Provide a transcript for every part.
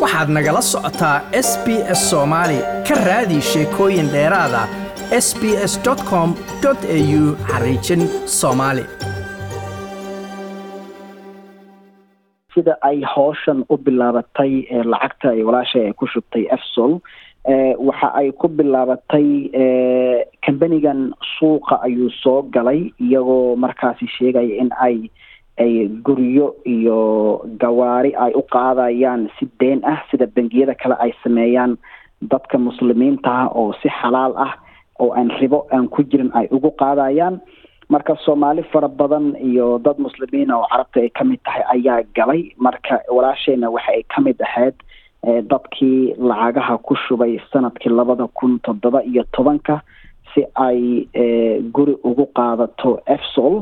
waxaad nagala socotaa s b s soomaali ka raadi sheekooyin dheeraada s b s com au xariijin soomaali sida ay howshan u bilaabatay lacagta ay walaashay ay ku shubtay efsol waxa ay ku bilaabatay kambanigan suuqa ayuu soo galay iyagoo markaasi sheegaya in ay ay guryo iyo gawaari ay u qaadayaan si deen ah sida bangiyada kale ay sameeyaan dadka muslimiintaha oo si xalaal ah oo aan ribo aan ku jirin ay ugu qaadayaan marka soomaali fara badan iyo dad muslimiina oo carabta ay ka mid tahay ayaa galay marka walaashayna waxa ay ka mid ahayd dadkii lacagaha ku shubay sanadkii labada kun toddoba iyo tobanka si ay guri ugu qaadato efsol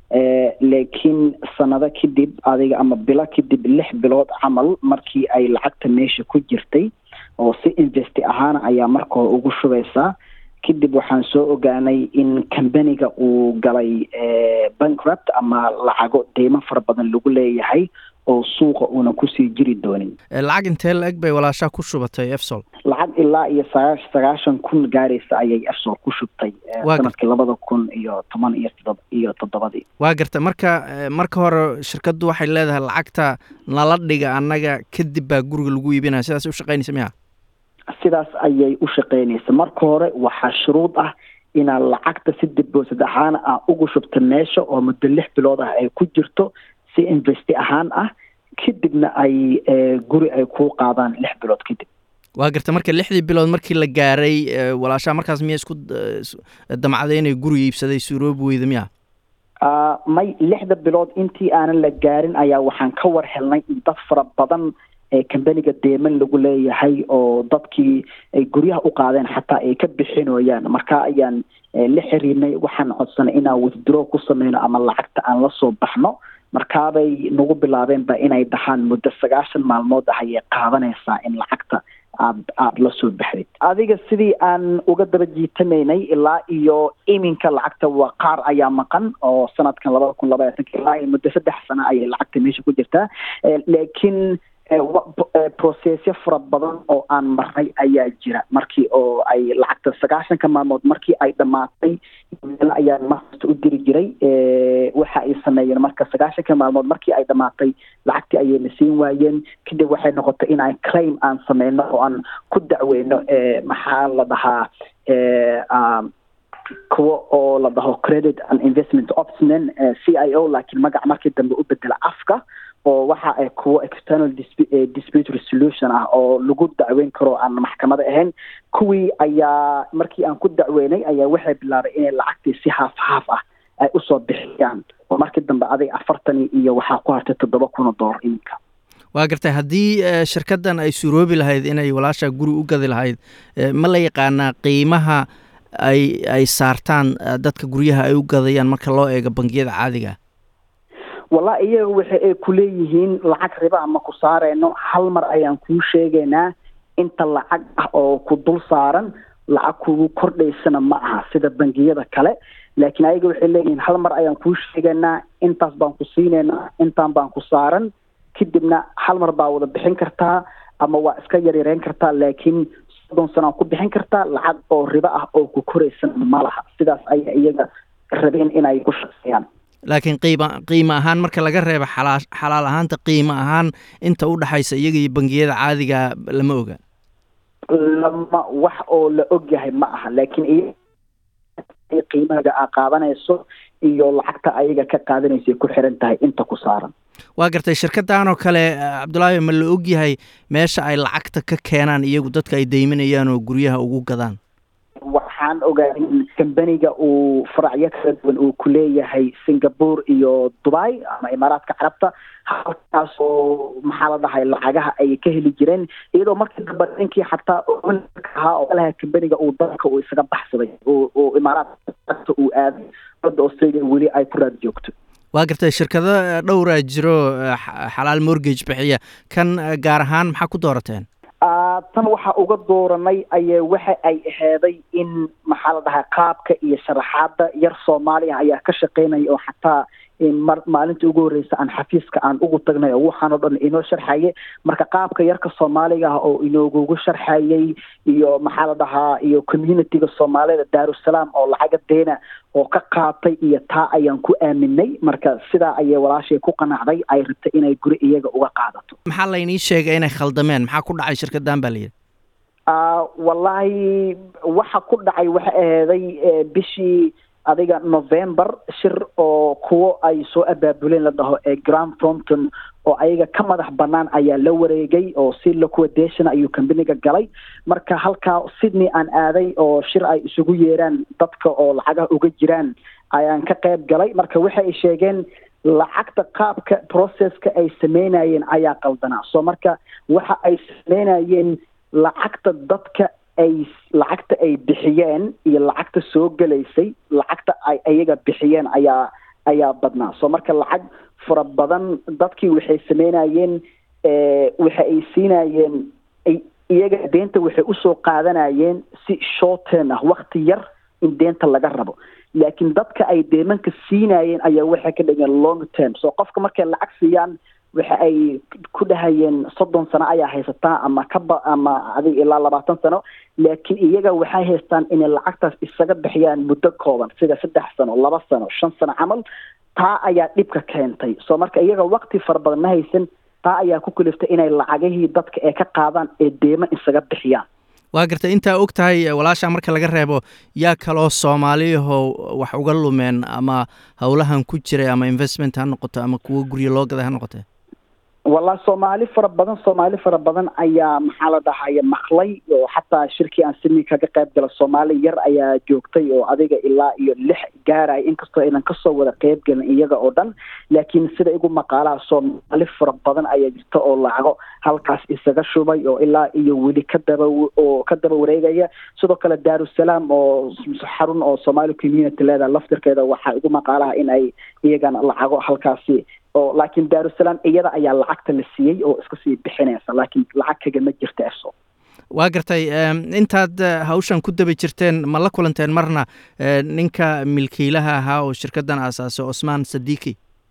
laakiin sanado kadib adiga ama bilo kadib lix bilood camal markii ay lacagta meesha ku jirtay oo si investi ahaana ayaa marka hore ugu shubaysaa kadib waxaan soo ogaanay in kambaniga uu galay bankrupt ama lacago deymo fara badan lagu leeyahay oo suuqa uuna kusii jiri doonin lacag intee la eg bay walaashaa ku shubatay efsol lacag ilaa iyo sagaa sagaashan kun gaaraysa ayay efsol ku shubtay sanadkii labada kun iyo toban iyo todob iyo toddobadii waa garta marka marka hore shirkaddu waxay leedahay lacagta nala dhiga annaga kadib baa guriga lagu iibinaya sidaas u shaqaynaysa miya sidaas ayay u shaqaynaysa marka hore waxaa shuruud ah inaad lacagta si diboosid ahaana aa ugu shubta meesha oo muddo lix bilood ah ay ku jirto si investi ahaan ah kadibna ay guri ay kuu qaadaan lix bilood kadib waa garta marka lixdii bilood markii la gaaray walaashaa markaas miya isku damcday inay guri iibsaday suuroobi weyda miya may lixda bilood intii aanan la gaarin ayaa waxaan ka war helnay in dad fara badan ee kambaniga deeman lagu leeyahay oo dadkii ay guryaha u qaadeen xataa ay ka bixinooyaan marka ayaan la xiriirnay waxaan codsanay inaan withdraw ku sameyno ama lacagta aan la soo baxno markaabay nagu bilaabeenba inay dhahaan muddo sagaashan maalmood ah ayay qaadanaysaa in lacagta aad aada la soo baxdid adiga sidii aan uga daba jiitamaynay ilaa iyo iminka lacagta waa qaar ayaa maqan oo sanadkan labada kun labaatanka ilaa iyo muddo saddex sano ayay lacagta meesha ku jirtaa laakiin processyo fara badan oo aan marnay ayaa jira markii oo ay lacagta sagaashanka maalmood markii ay dhammaatay meel ayaan markasta u diri jiray waxa ay sameeyeen marka sagaashanka maalmood markii ay dhammaatay lacagtii ayayna siin waayeen kadib waxay noqotay in aan claim aan sameyno oo aan ku dacweyno maxaa la dhahaa kuwa oo la dhaho credit and investment opsman c i o laakiin magac markii dambe u bedela afka oo waxa ay kuwo external dispute resolution ah oo lagu dacweyn karo aan maxkamada ahayn kuwii ayaa markii aan ku dacweynay ayaa waxay bilaabay inay lacagtii si haaf haaf ah ay usoo bixiyaan oo markii dambe adig afartan iyo waxaa ku hartay toddoba kun oo dollar iminka waa gartay haddii shirkaddan ay suroobi lahayd inay walaashaa guri u gadi lahayd ma la yaqaanaa qiimaha ay ay saartaan dadka guryaha ay u gadayaan marka loo eego bangiyada caadiga wallahi iyaga waxa ay ku leeyihiin lacag riba ama ku saareyno hal mar ayaan kuu sheegaynaa inta lacag ah oo ku dul saaran lacag kugu kordhaysana ma aha sida bangiyada kale laakiin ayaga waxay leeyihiin hal mar ayaan kuu sheegaynaa intaas baan ku siinaynaa intaan baan ku saaran kadibna hal mar baa wada bixin kartaa ama waa iska yaryareyn kartaa laakiin soddon sanaa ku bixin kartaa lacag oo ribo ah oo ku koraysana ma laha sidaas ayaa iyaga rabeen inay ku shaqeeyaan laakiin qiima qiimo ahaan marka laga reebo xalaa xalaal ahaanta qiimo ahaan inta u dhexaysa iyaga iyo bangiyada caadiga lama oga lama wax oo la og yahay ma aha laakiin iya qiimaga aa qaadanayso iyo lacagta ayaga ka qaadanaysa ku xiran tahay inta ku saaran waa gartay shirkaddan oo kale cabdullaahi ma la og yahay meesha ay lacagta ka keenaan iyagu dadka ay deyminayaan oo guryaha ugu gadaan waxaan ogaaday in kambaniga uu faracyo kala duwan uu ku leeyahay singapore iyo dubai ama imaaraadka carabta halkaas oo maxaa la dhahay lacagaha ay ka heli jireen iyadoo markii dambe ninkii xataa ahaa oo laha kambaniga uu dalka uu isaga baxsaday oo imaaraadka uu aaday dada australia weli ay ku raad joogto waa gartay shirkado dhowraa jiro xalaal mortgage bixiya kan gaar ahaan maxaa ku doorateen tan waxaa uga dooranay aye waxa ay aheeday in maxaa la dhahaa qaabka iyo sharaxaada yar soomaaliya ayaa ka shaqeynaya oo xataa mar maalintii ugu horreysa aan xafiiska aan ugu tagnay oo waxaanoo dhan inoo sharxaye marka qaabka yarka soomaaliga ah oo inoogugu sharxayay iyo maxaa la dhahaa iyo communityga soomaalida daarusalaam oo lacaga deena oo ka qaatay iyo taa ayaan ku aaminay marka sidaa ayay walaashay ku qanacday ay rabtay inay guri iyaga uga qaadato maxaa laynii sheegay inay khaldameen maxaa ku dhacay shirkaddan baa layidhi wallaahi waxa ku dhacay waxa aheeday bishii adiga november shir oo kuwo ay soo abaabuleen la dhaho ee grand fronton oo ayaga ka madax banaan ayaa la wareegay oo si liquidation ayuu companiga galay marka halkaa sydney aan aaday oo shir ay isugu yeeraan dadka oo lacagaha uga jiraan ayaan ka qayb galay marka waxa ay sheegeen lacagta qaabka processka ay sameynayeen ayaa qaldanaa so marka waxa ay sameynayeen lacagta dadka ay lacagta ay bixiyeen iyo lacagta soo gelaysay lacagta ay ayaga bixiyeen ayaa ayaa badnaa so marka lacag fara badan dadkii waxay sameynayeen waxa ay siinayeen iyaga deenta waxay usoo qaadanayeen si short term ah wakti yar in deenta laga rabo laakiin dadka ay deemanka siinayeen ayaa waxay ka dhigeen long term so qofka markay lacag siiyaan waxa ay ku dhahayeen soddon sano ayaa haysataa ama kaba ama adig ilaa labaatan sano laakiin iyaga waxay haystaan inay lacagtaas isaga bixiyaan muddo kooban sida saddex sano laba sano shan sano camal taa ayaa dhibka keentay so marka iyaga wakti fara badan ma haysan taa ayaa ku kaliftay inay lacagihii dadka ee ka qaadaan ee deema isaga bixiyaan waa gartay intaa og tahay walaasha marka laga reebo yaa kaloo soomaaliyaho wax uga lumeen ama howlahan ku jiray ama investment ha noqoto ama kuwo guryo loo gaday ha noqotee wallahi soomaali fara badan soomaali fara badan ayaa maxaa la dhahaya maqlay oo xataa shirkii aan sydney kaga qayb gala soomaali yar ayaa joogtay oo adiga ilaa iyo lix gaaraya inkastoo aynan kasoo wada qayb gelin iyaga oo dhan laakiin sida igu maqaalaha soomaali fara badan ayaa jirta oo lacago halkaas isaga shubay oo ilaa iyo weli ka daba oo ka daba wareegaya sidoo kale daarusalaam oo xarun oo somali community leedaha laftirkeeda waxaa igu maqaalaha in ay iyagana lacago halkaasi oo laakiin daarusalaam iyada ayaa lacagta la siiyey oo iska sii bixinaysa laakiin lacag kagama jirta erso waa gartay intaad hawshan ku daba jirteen ma la kulanteen marna ninka milkiilaha ahaa oo shirkaddan aasaasay cusmaan sadiiki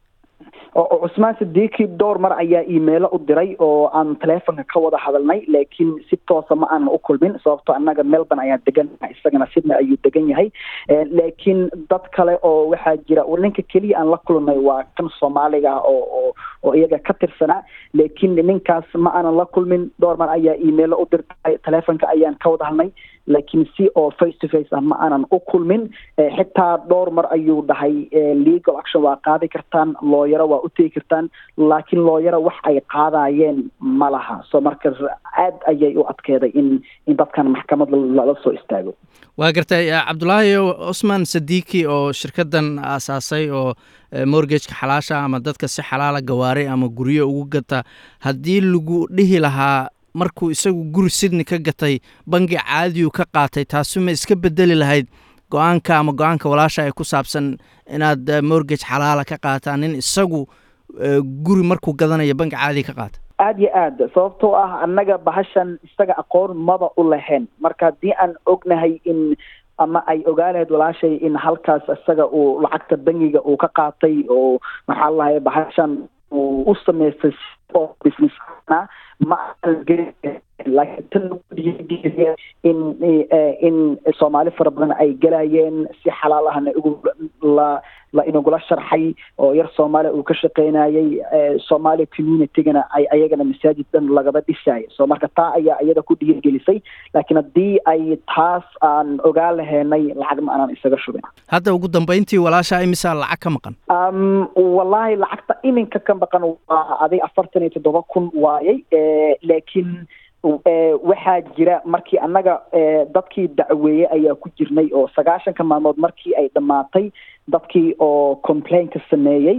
oo cusmaan sadiiki dhowr mar ayaa imailo u diray oo aan teleefonka ka wada hadalnay laakiin si toosa ma aanan u kulmin sababto annaga melbourne ayaa degan isagana sydney ayuu degan yahay laakiin dad kale oo waxaa jira ninka keliya aan la kulnay waa kan soomaaliga ah oo oo oo iyaga ka tirsanaa laakiin ninkaas ma aanan la kulmin dhowr mar ayaa imailo u dirtay teleefonka ayaan ka wada hadlnay laakiin si oo face to face ah ma aanan u kulmin xitaa dhowr mar ayuu dhahay legal action waa qaadi kartaan looyaro waa u tegi kartaan laakiin looyaro wax ay qaadayeen ma laha so marka aad ayay u adkeeday in in dadkan maxkamad lala soo istaago waa gartay cabdulaahi cusmaan sadiiki oo shirkaddan aasaasay oo morgageka xalaasha ama dadka si xalaala gawaaray ama guryo ugu gata haddii lagu dhihi lahaa markuu isagu guri sydney ka gatay bangi caadiyu ka qaatay taasu ma iska bedeli lahayd go-aanka ama go-aanka walaasha ee ku saabsan inaad morgage xalaala ka qaataan nin isagu guri markuu gadanayo bangi caadiya ka qaata aada iyo aad sababtoo ah annaga bahashan isaga aqoon maba u lahayn marka haddii aan ognahay in ama ay ogaanayd walaashay in halkaas isaga uu lacagta bangiga uu ka qaatay oo maxaa lahay bahashan uu u sameystay oo business ma laakiin tan lagu dhiirigeliya in in soomaali fara badan ay galayeen si xalaal ahna igu la la inagula sharxay oo yar soomaaliya uu ka shaqeynayay soomaaliya communitygana ay ayagana masaajid dhan lagaba dhisaayo so marka taa ayaa iyada ku dhiirigelisay laakiin haddii ay taas aan ogaa laheenay lacag ma aanan isaga shubin hadda ugu dambeyntii walaasha imisaa lacag ka maqan wallaahi lacagta iminka ka maqan waa adig afartan iyo toddoba kun waayay laakiin waxaa jira markii annaga dadkii dacweeyey ayaa ku jirnay oo sagaashanka maalmood markii ay dhammaatay dadkii oo complainka sameeyey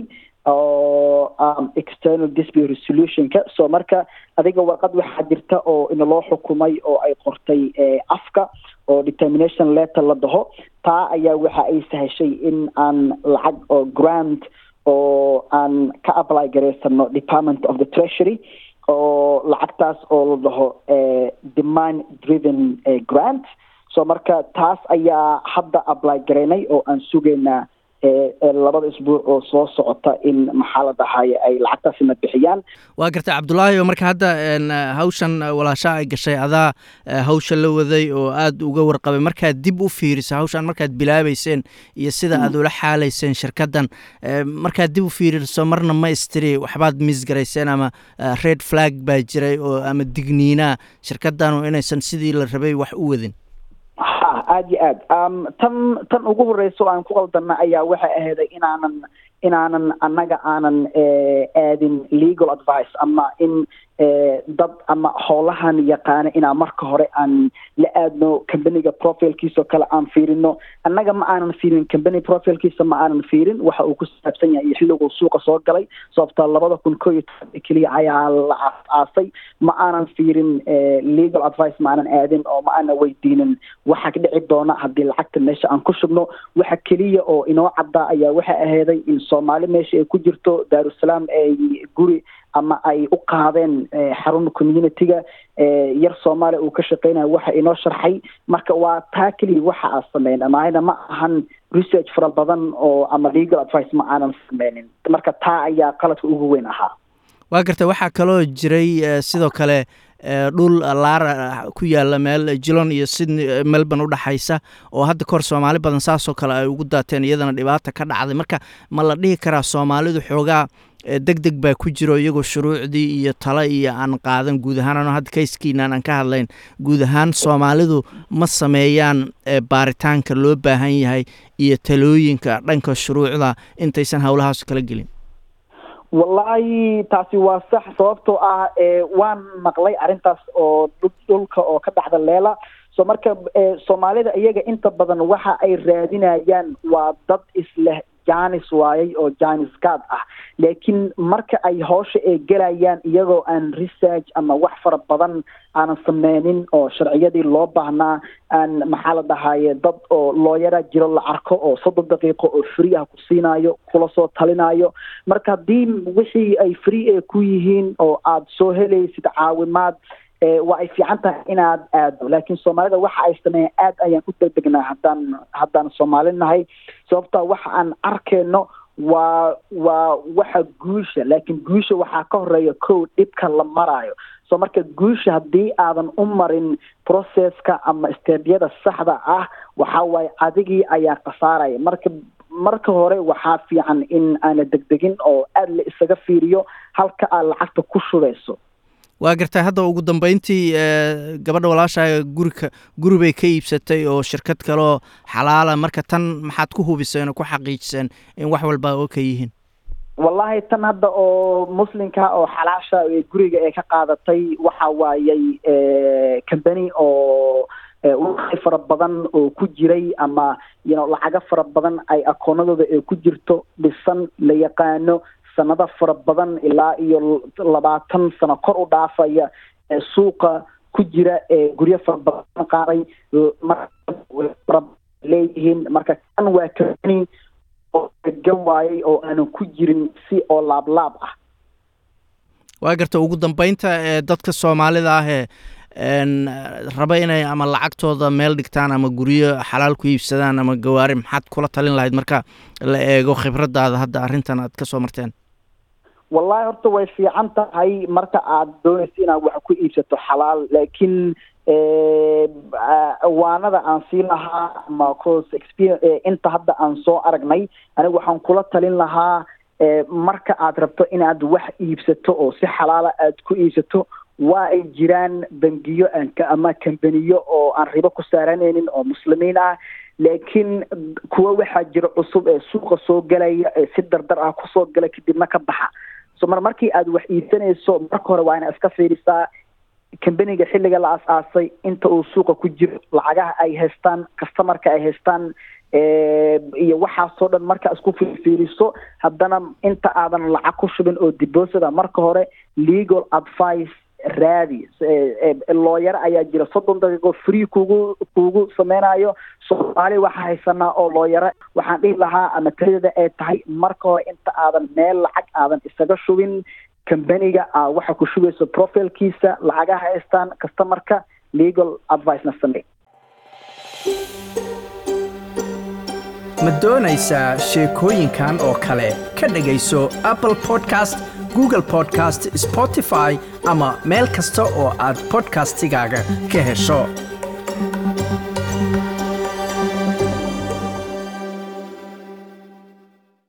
oo external dispute resolutionka so marka adiga warqad waxaa jirta oo inaloo xukumay oo ay qortay afka oo determination letter la dhaho taa ayaa waxa ay sahashay in aan lacag oo grant oo aan ka apply garaysano department of the treasury oo lacagtaas oo la dhaho demand driven grant so marka taas ayaa hadda apply garaynay oo aan sugaynaa labada isbuuc oo soo socota in maxaa la dhahaye ay lacagtaasina bixiyaan waa gartay cabdulaahi oo marka hadda hawshan walaasha ay gashay adaa hawsha la waday oo aada uga warqabay markaad dib u fiiriso hawshan markaad bilaabeyseen iyo sida aad ula xaalayseen shirkaddan markaad dib u fiiriso marna ma istiri waxbaad misgarayseen ama red flag baa jiray oo ama digniinaa shirkaddanu inaysan sidii la rabay wax u wadin ha aada iyo aad tan tan ugu horeysa oo aan ku qaldana ayaa waxay ahayday inaanan inaanan annaga aanan aadin legal advice ama in dad ama howlahan yaqaana inaan marka hore aan la aadno companiga profilkiisa oo kale aan fiirino annaga ma aanan fiirin company profilkiisa ma aanan fiirin waxa uu ku saabsan yahay iyo xilliguu suuqa soo galay sababta labada kun ko iyo toban keliya ayaa la aasay ma aanan fiirin legal advice ma aanan aadin oo ma aanan weydiinin waxa dhici doona haddii lacagta meesha aan ku shubno waxa keliya oo inoo caddaa ayaa waxay aheyday in soomaali meesha ay ku jirto daarusalaam ay guri ama ay u qaadeen xarun community-ga yar soomaaliya uu ka shaqeynayo waxa inoo sharxay marka waa taa keliya waxa aan sameyn mahayna ma ahan research fara badan oo ama legal advice ma aanan sameynin marka taa ayaa qaladka ugu weyn ahaa waa garta waxaa kaloo jiray sidoo kale dhul laara ku yaala meel jilon iyo sydney melbourne udhexaysa oo hadda kahor soomaali badan saasoo kale ay ugu daateen iyadana dhibaata ka dhacday marka ma la dhihi karaa soomaalidu xoogaa deg deg baa ku jiro iyagoo shuruucdii iyo talo iyo aan qaadan guud ahaan ano hadda kayskiinaan aan ka hadlayn guud ahaan soomaalidu ma sameeyaan baaritaanka loo baahan yahay iyo talooyinka dhanka shuruucda intaysan howlahaas kala gelin wallaahi taasi waa sax sababtoo ah waan maqlay arrintaas oo dhulka oo ka dhacda leela so marka soomaalida iyaga inta badan waxa ay raadinayaan waa dad isleh janis waayay oo janis gaad ah laakiin marka ay hoosha ay gelayaan iyagoo aan research ama wax fara badan aanan sameynin oo sharciyadii loo baahnaa aan maxaa la dhahaye dad oo looyara jiro la arko oo soddon daqiiqo oo free ah ku siinayo kula soo talinayo marka haddii wixii ay free ee ku yihiin oo aada soo helaysid caawimaad waa ay fiican tahay inaad aado laakiin soomaalida waxa ay sameeyeen aad ayaan u degdegnaa haddaan haddaan soomaali nahay sababta waxa aan arkeyno waa waa waxa guusha laakiin guusha waxaa ka horeeya kow dhibka la maraayo so marka guusha haddii aadan u marin processka ama steebyada saxda ah waxa waaye adigii ayaa khasaaraya marka marka hore waxaa fiican in aana degdegin oo aada la isaga fiiriyo halka aad lacagta ku shubeyso waa gartay hadda ugu dambeyntii gabadha walaashaa gurika guri bay ka iibsatay oo shirkad kaleoo xalaala marka tan maxaad ku hubiseen oo ku xaqiijiseen in wax walba oo ka yihiin wallahi tan hadda oo muslimka oo xalaasha guriga ee ka qaadatay waxa waayey company oo waqti fara badan oo ku jiray ama yno lacago fara badan ay akoonadooda ee ku jirto dhisan la yaqaano sanado fara badan ilaa iyo labaatan sano kor u dhaafaya ee suuqa ku jira ee guryo fara badan qaaday leeyihiin marka kan waa company oo degan waayay oo aanan ku jirin si oo laablaab ah waa garta ugu dambeynta ee dadka soomaalida ah ee raba inay ama lacagtooda meel dhigtaan ama guryo xalaal ku iibsadaan ama gawaari maxaad kula talin lahayd marka la eego khibradaada hadda arrintan aad ka soo marteen wallahi horta way fiican tahay marka aad doonaysa inaad wax ku iibsato xalaal laakiin waanada aan sii lahaa ama cos experience inta hadda aan soo aragnay aniga waxaan kula talin lahaa marka aad rabto inaad wax iibsato oo si xalaala aad ku iibsato waa ay jiraan bangiyo ama kambaniyo oo aan ribo ku saaranaynin oo muslimiin ah laakiin kuwa waxaa jira cusub ee suuqa soo galaya ee si dardar ah kusoo gala kadibna ka baxa so mar markii aad wax iibsanayso marka hore waa ina iska fiirisaa kambaniga xilliga la as-aasay inta uu suuqa ku jiro lacagaha ay haystaan customarka ay haystaan iyo waxaasoo dhan markaa isku fiiriso haddana inta aadan lacag ku shubin oo deposita marka hore legal advice raadi looyaro ayaa jira soddon daqiiqo free kugu kugu sameynayo soomaali waxaa haysanaa oo looyaro waxaan dhihi lahaa ama talidada ay tahay marka hore inta aadan meel lacag aadan isaga shubin companiga a waxa ku shugayso profilkiisa lacagaha haystaan customarka legal advicena samey ma doonaysaa sheekooyinkan oo kale ka dhegayso apple podcast google podcast spotify ama meel kasta oo aad bodkastigaaga ka hesho